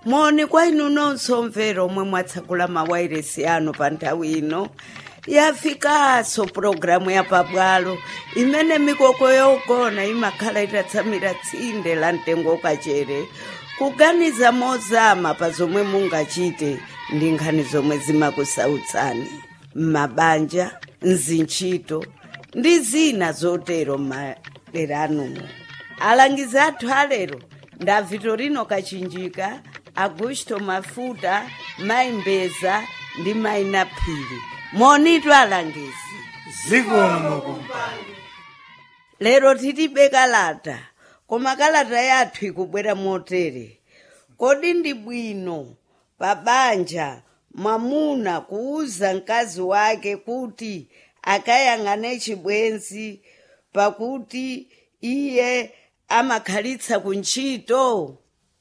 moni kwa inu nonse omvera omwe mwatsakula mawairesi anu pa nthawi ino yafikanso pulogalamu ya pabwalo imene mikoko yogona imakhala itatsamira tsinde la mtengo kachere kuganiza mozama pa zomwe mungachite ndi nkhani zomwe zimakusautsani m'mabanja mzintchito ndi zina zotero m'madera anumo alangizi athu alero nda vitorino kachinjika augusto mafuta maimbeza ndi maina phiri monitu alangizi zikomo kumpando lero tilibe kalata koma kalata yathu ikubwera motere kodi ndi bwino pa banja mwamuna kuuza mkazi wake kuti akayang'ane chibwenzi pakuti iye amakhalitsa kuntchito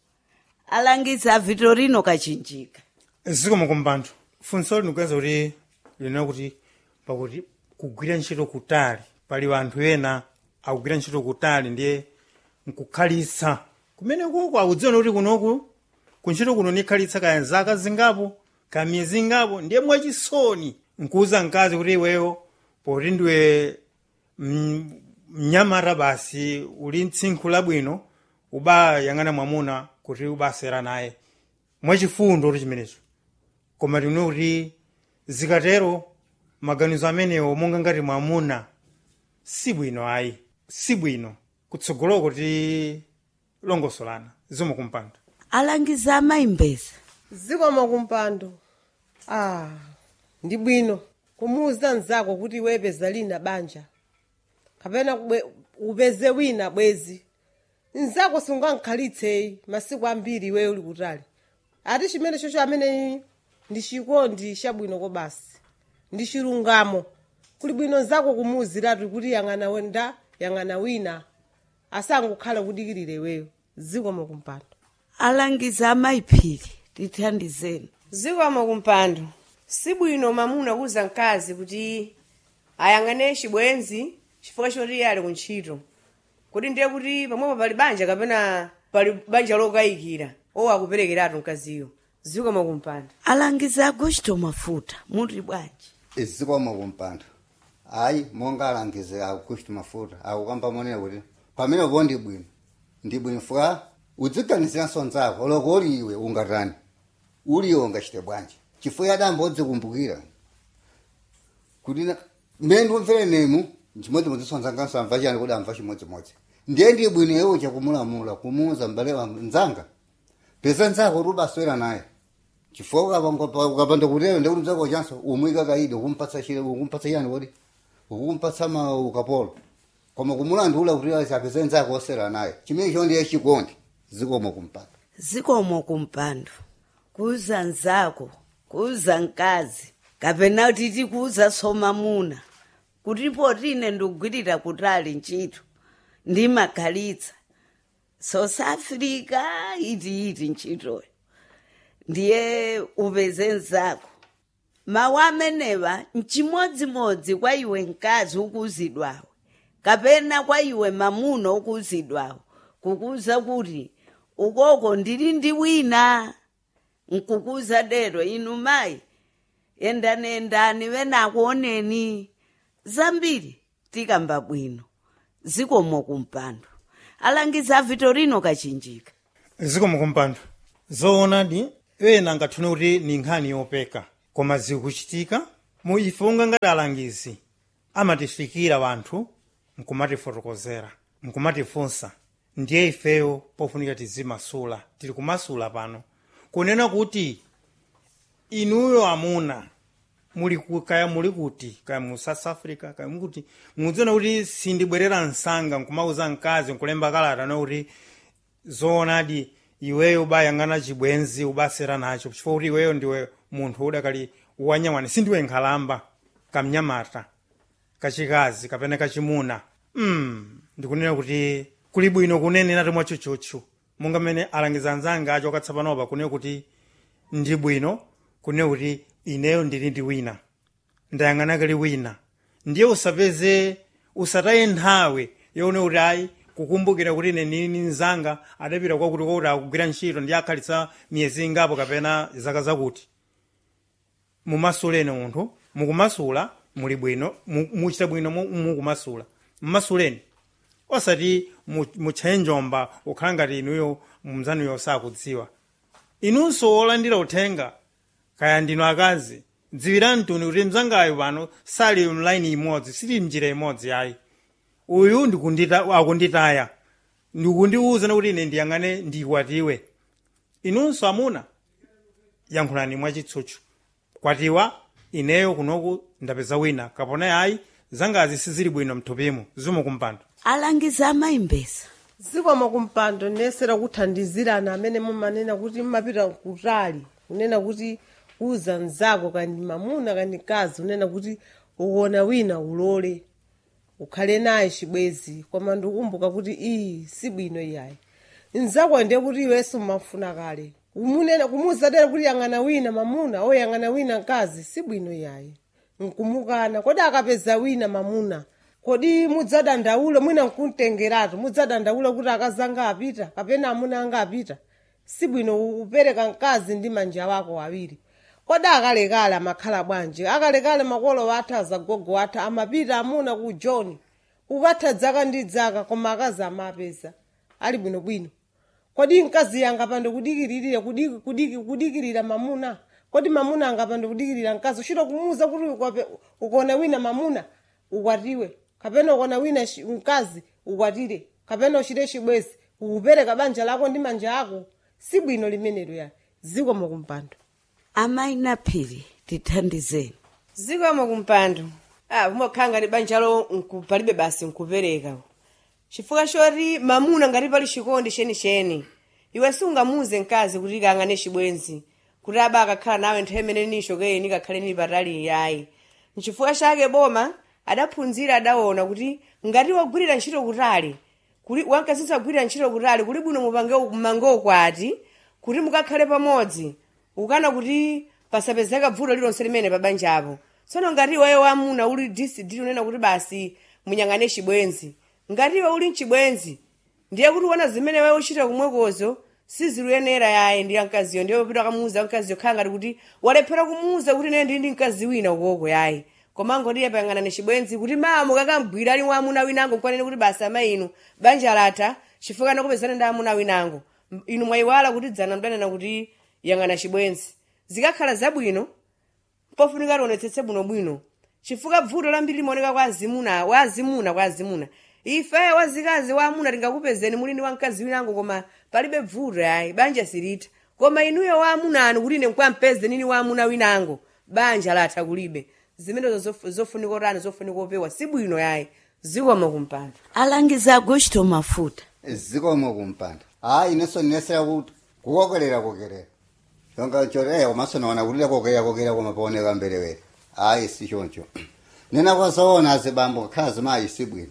alangiza vitorino kachinjika zikomo kumpando funso likuyenza kuti linena kuti pakuti kugwira ntchito kutali pali anthu ena akugwira ntchito kutali ndiye nkukhalitsa kumene kuko akudziona kuti kunoku kuntchito kuno nikhalitsa kaya zaka zingapo kaya miyezi ingapo ndiye mwachisoni nkuuza mkazi kuti iweyo poti ndiwe mm, mnyamata basi uli mtsinkhu labwino ubayang'ana mwamuna kuti ubasera naye mwachifundo kuti chimenecho koma tino kuti zikatero maganizo amenewo monga ngati mwamuna si bwino ayi si bwino kutsogoloko ti longosolana zomwe kumpanda alangiza amayimbeza zikomo kumpando ah ndi bwino kumuuza mnzako kuti iwe peza lina banja kapena kubwe- upeze wina bwezi mnzako sungankhalitseyi masiku ambiri iweyo uli kutali ati chimene chocho amene ndi chikondi chabwino kobasi ndi chilungamo kuli bwino mnzako kumuuziratu kuti yang'ana wenda yang'ana wina asangokhala kudikirira iweyo zikomo kumpando alangiza amayiphiri tithandizeni zikomo kumpando sibwino mamuna kuuza mkazi kuti ayang'ane chibwenzi chifukwa choti iye ali kuntchito kuti ndiye kuti pamwepo pali banja kapena pali banja lokayikira owo akuperekeratu mkaziyo zikomo kumpando alangiza augusto mafuta muli bwanji zikomo kumpando hayi monga alangize augusto mafuta akukamba monena kuti pamene po ndi bwino ndi bwino fuka udziganiziranso nzako loko uli iwe ungatani uli iwe ungachite bwanji chifukwa adambo odzikumbukira kuti na- mmene ndikumvere nemu chimodzimodzi sonzanganso amva chani kuti amva chimodzimodzi ndiye ndi bwino iwo chakumulamula kumuuza mbale wa mzanga pesa nzako kuti ubaswera naye chifukwa ukapanga- ukapanda kutero ndekuti mzako chanso umwika kaidi ukumpatsa chile ukumpatsa chani kodi ukumpatsa ma ukapolo koma kumulandula kuti asi apeze nzako osera naye chimene cho ndiye chikondi zikomo kumpando zikomo kumpando kuuza nzako kuuza mkazi kapena kuti tikuuza somamuna kuti potine ndikugwirira kutali ntchito ndimakhalitsa south africa iti iti ntchitoyo ndiye upeze nzako mawu amenewa mchimodzimodzi kwa iwe mkazi ukuuzidwawe kapena kwa iwe mamuna ukuuzidwawo kukuza kuti ukoko ndili ndi wina nkukuza dero inu mayi endani endani venakuoneni zambiri tikamba bwino zikomo kumpando alangiza vitorino kachinjika zikomo kumpando zoonadi ena ngathune kuti ni nkhani yopeka koma zikuchitika mu ife unga ngati alangizi amatifikira wanthu nkumatifotokozera nkumatifunsa ndiye ifeyo pofunika tizimasula tili kumasula pano kunena kuti inuyo amuna muli ku- kaya muli kuti kaya mu south africa kaya mukuti mudziona kuti sindibwerera msanga nkumauza mkazi nkulemba kalata na kuti zoonadi iweyo ubayang'ana chibwenzi ubasera nacho chifukwa kuti iweyo ndiwe munthu udakali wanyamwani sindiwe nkhalamba kamnyamata kachikazi kapena kachimuna mm, ndikunena kuti kuli bwino kunenera tomwe chuchuchu monga mmene alangiza anzanga acho akatsapanopa kunena kuti ndi bwino kunena kuti ineyo ndili ndi wina ndayang'ana kali wina ndiye usapeze usataye nthawi yone kuti ayi kukumbukira kuti ine nini nzanga adapita kwakuti kwakuti akugwira ntchito ndi akhalitsa miyezi ingapo kapena zaka zakuti mumasuleni munthu mukumasula muli bwino mu- muchita bwino mu- mukumasula mmasuleni osati mu- mutchaye njomba ukhala ngati inuyo mumzanuyo sakudziwa inunso olandira uthenga kaya ndinu akazi dziwirani tuni kuti mzangayo pano sali mlaini imodzi sili mnjira imodzi ayi uyu ndikundita akunditaya ndikundiwuza kuti ine ndiyang'ane ndikwatiwe inunso amuna yankhulani mwachitsutsu kwatiwa ineyo kunoku ndapeza wina kapona ayi zangazi sizili bwino mthupimo zimukumpando alangiza amayimbesa zikomo kumpando nesera kuthandizirana amene mumanena kuti mmapita kutali kunena kuti uza mzako kandi mamuna kandi kazi unena kuti uwona wina ulole ukhale naye chibwezi koma ndikukumbuka kuti iyi si bwino iyayi mzako ndiye kuti iwenso mmafuna kale kumunena kumuzadera kuti yang'ana wina mamuna oyang'ana wina mkazi si bwino iyayi nkumukana kodi akapeza wina mamuna kodi mudzadandaula mwina nkumtengeratu mudzadandaula kuti akazanga apita kapena amuna anga apita si bwino upereka mkazi ndi manja wako awiri kodi akalekale amakhala bwanji akalekale makolo wathu azagogo wathu amapita amuna ku john ukatha dzaka ndi dzaka koma akazi amapeza ali bwinobwino kodi mkazi yanga pande kudikiririra kudiki- kudiki- kudikirira mamuna kodi mamuna angapande kudikirira mkazi uchita kumuuza kuti ukwape- ukaona wina mamuna ukwatiwe kapena ukaona wina shi- mkazi ukwatire kapena uchite chibwezi ukupereka banja lako ndi manja ako si bwino limenelo ya zikomo kumpando amayi naphiri tithandizeni zikomo kumpando ah umakhala ngati banjalo nku- palibe basi nkupereka chifukwa choti mamuna ngati pali chikondi chenicheni iwe sungamuze mkazi kuti kang'ane chibwenzi kuti aba akakhala nawe nthawi imene nishokeni kakhale nili patali yayi nchifukwa chake boma adaphunzira adaona kuti ngati wagwirira ntchito kutali kuli wankazitsa kugwirira ntchito kutali kuli bwino mupange mmange ukwati kuti mukakhale pamodzi ukana kuti pasapezeka vuto lilonse limene pabanjapo tsono ngati iweyo wamuna uli disidi unena kuti basi munyang'ane chibwenzi ngati iwe uli mchibwenzi ndiye kuti uona zimene wewe uchita kumwekozo siziluyenera yaye ndi mkaziyo ndiye upita kamuuza mkaziyo khala ngati kuti walephera kumuuza kuti ine ndili ndi mkazi wina ukoko yayi koma ngodiye payang'anani chibwenzi kuti mama kakambwira ali wamuna winango kwanene kuti basi amayinu banja latha chifukwa nakupezana ndi amuna winango M- inu mwayiwala kuti dzana mdanena kuti yang'ana chibwenzi zikakhala zabwino pofunika tionetsetse bwinobwino chifukwa vuto lambiri limaoneka kwa azimuna wa azimuna kwa azimuna ife wazikazi wa amuna tingakupezeni muli ndi wamkazi winango koma palibe vuto yayi banja silitha koma inuyo wa amuna anu kuti ine nkwampeze nini wa amuna winango banja latha kulibe zimenezo zof- zofunika otani zofunika opewa si bwino yayi zikomo kumpando alangiza agosto mafuta zikomo kumpando hayi inenso ndinesera kuti kukokerera kokerera chonga choti eh komanso naona kulira kokerera kokerera koma paoneka mbelewere hayi si choncho nena kwasaona azibambo khala zimayi si bwino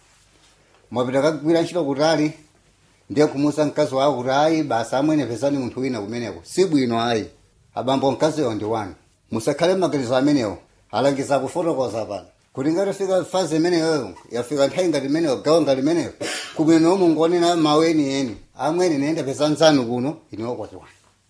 mwapita kagwira ntchito kutali ndiye kumusa mkazi wako kuti hayi basi amwene pezani munthu wina kumeneko si bwino hayi abambo mkaziyo ndi wanu musakhale maganizo amenewo alangiza kufotokoza pano kuti ngati fika fazi imeneyoyo yafika nthawi ngati imeneyo gawo ngati imeneyo kumwene umungonena mawu enieni amwene nenda peza nzanu kuno iniwokwatiwani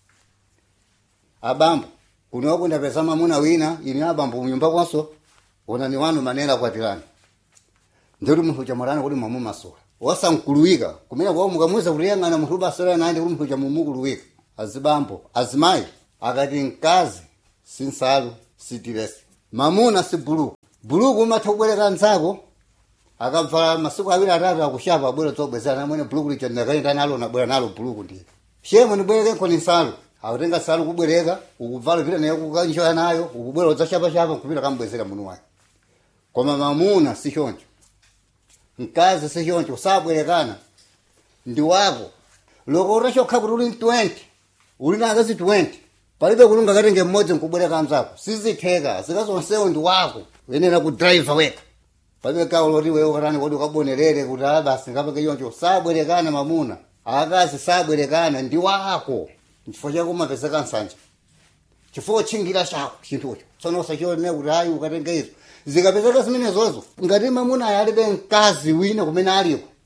abambo kunoku ndapeza mamuna wina ini abambo munyumba kwanso onani wanu manena kwatirani ndikuti munthu chamwarani kuti mwamumasula wasankuluwika kumene kwao mukamuza kuti yang'ana munthu ubasala nandi kuti munthu chamumukuluwika azibambo azimayi akati mkazi si nsalu si tiresi mamuna si buluku buluku umatha kubwereka nzako akabvala masiku awiri atatu akushapa abwera zobwezera namwene buluku licha ndakaenda nalo nabwera nalo buluku ndiye shemo ndibwereke nkoni nsalu akutenga nsalu kubwereka ukuvala pita naye kukanjoya nayo ukubwera udzashapashapa kupita kambwezera munu wake koma mamuna si choncho mkazi si choncho sabwerekana ndi wako loko utachokha kuti uli 20 uli na akazi 20 palibe kuti ungakatenge mmodzi nkubwereka mzako sizitheka zikazonsewo ndi wako uyenera kudraiva weka palibe gawo loti wewe ukatani kodi ukabonerere kuti a basi ngapeke choncho sabwerekana mamuna akazi sabwerekana ndi wako chifukwa chako umapezeka nsanja chifukwa chingira chako chinthucho tsono usachionera kuti ayi ukatenge izo zikapezeka zimenezozo ngati mamuna ayi alibe mkazi wina kumene aliko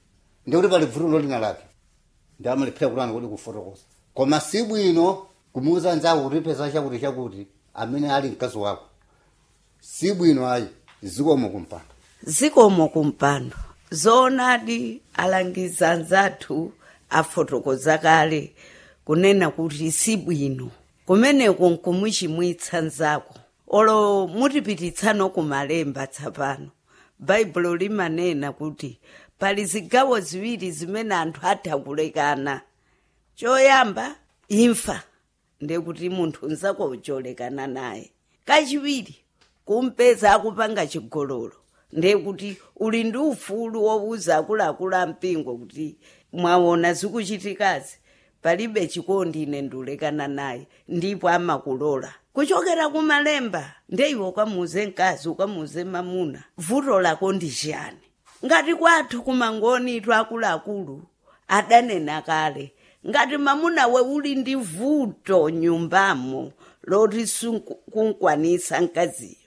ndikuti pali vuto lolina lake ndi amaliphira kulani kuti kufotokoza koma si bwino kumuuza nzako kuti pesa chakuti chakuti amene ali mkazi wako si bwino ayi zikomo kumpanda zikomo kumpando zoonadi alangiza anzathu afotokoza kale kunena kuti si bwino kumeneko nkumuchimwitsa nzako olo mutipititsano kumalemba tsapano baibulo limanena kuti pali zigawo ziwiri zimene anthu atha kulekana choyamba imfa ndekuti munthu nzako ucholekana naye kachiwiri kumpeza akupanga chigololo ndekuti uli ndi ufulu wowuza akuluakulu ampingo kuti mwaona zikuchitikazi palibe chikondi ine ndiulekana naye ndipo amakulola kuchokera kumalemba ndeiwe ukamuze mkazi ukamuze mamuna vuto lako ndi chiyani ngati kwathu kumangoni itu akuluakulu adanena kale ngati mamuna we uli ndi vuto nyumbamo loti sukunkwanisa mkaziyo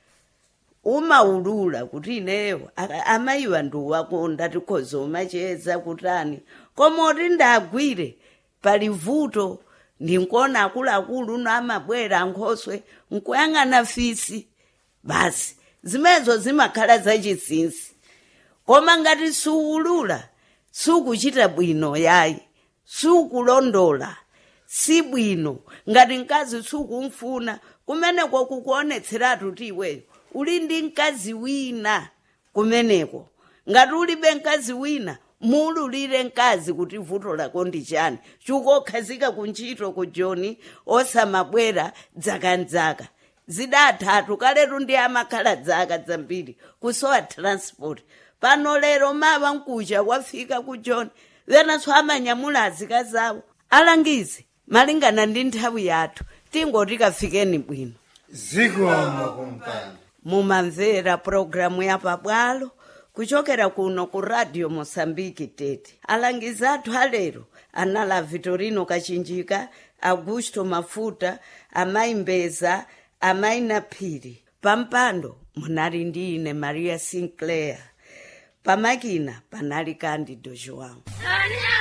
umaulula kuti ineyo aka- amayiwa ndiwakonda tikhoza umacheza kutani koma oti ndagwire pali vuto ndinkona akuluakulu uno amabwera nkhoswe nkuyang'ana fisi basi zimenezo zimakhala zachinsinsi koma ngati suulula sukuchita bwino yayi sukulondola si bwino ngati mkazi sukumfuna kumeneko kukuonetseratu ti iweyo uli ndi mkazi wina kumeneko ngati ulibe mkazi wina muululire mkazi kuti vuto lako ndi chani chikukhazika kuntchito ku joni osamabwera dzakandzaka zidathatu kaletu ndi amakhala dzaka zambiri kusowa transport pano lero mawa mkucha wafika ku joni venanso amanyamula azika zawo alangize malingana ndi nthawi yathu tingoti kafikeni bwino zikomo kumpando mumamvera pulogalamu ya pabwalo kuchokera kuno ku radio mosambiki tete alangizi athu alero anala vitorino kachinjika augusto mafuta amayi mbeza amayi naphiri pampando munali ndi ine maria sinclair pamakina panali candido joão